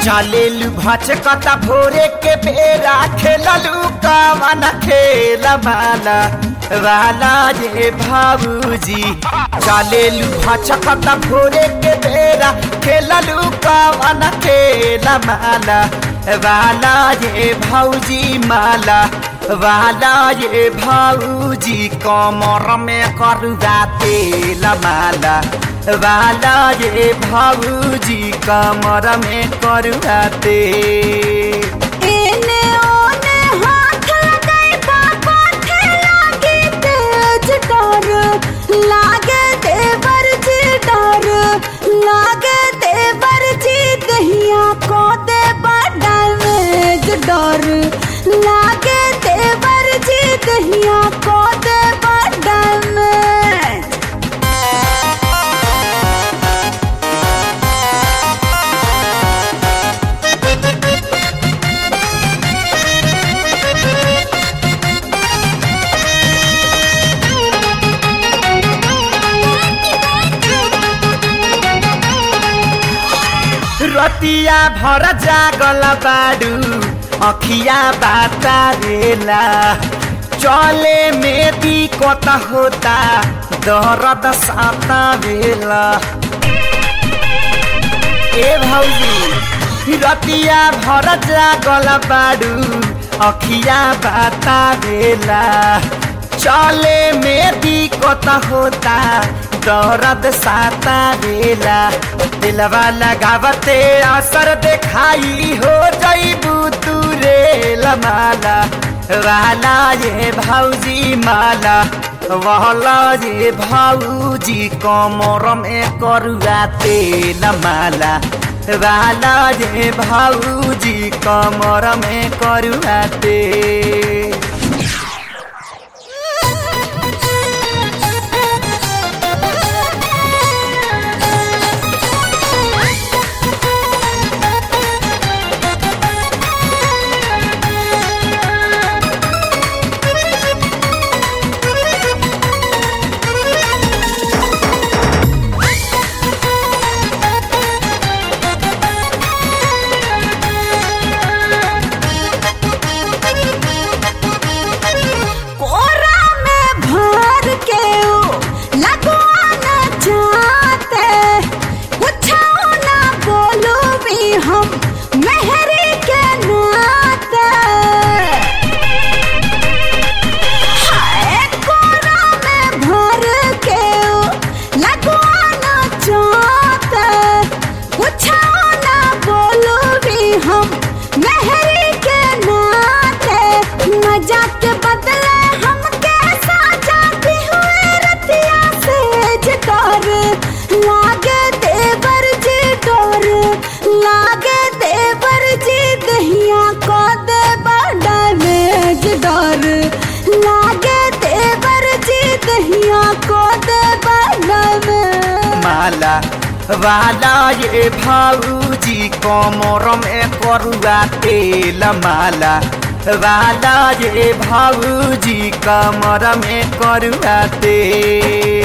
चलेलु भचकता भोरे के बेरा खेललु कवन खेल माला वाला ये भाऊजी चलेलु भचकता भोरे के बेरा खेललु कवन खेल माला वाला ये भाऊजी माला वाला ये भाऊजी कमर में करुआ तेल माला वाला ये भाऊजी कमर में करुआ तेल एने ओने हाथ लगाई बाबा थे लागे तेज डर लागे देवर जी डर लागे देवर जी दहिया को दे डैमेज डर लागे देवर जी दहिया को दे डैमेज रतिया भर जागल बाडू अखिया बाता रेला चले में दिक्कत होता दर्द साता बेला ए भौजी रतिया भर जागल बाडू अखिया बाता बेला चले में दिक्कत होता दर्द साता बेला दिलवा लगावते असर देखाई हो जईबू तू रे माला वाला ये भौजी माला वाला ये भौजी कमर में करुआ तेल माला वाला ये भौजी कमर में करुआ तेल कोरा में भर के ओ लगवाना चाहते पूछो ना बोलो भी हम मेहरी के नाते हाय कोरा में भर के ओ लगवाना चाहते पूछो ना बोलो भी हम मेहरी के नाते मजा के बदले हम कैसा जाते हुए रतिया से डर लागे देवर जी डर लागे देवर जी दहिया को दे डैमेज डर लागे देवर जी दहिया को दे डैमेज माला वाला ये भाऊजी कमर में करुआ तेल माला वाला ये भाऊजी कमर में करुआ तेल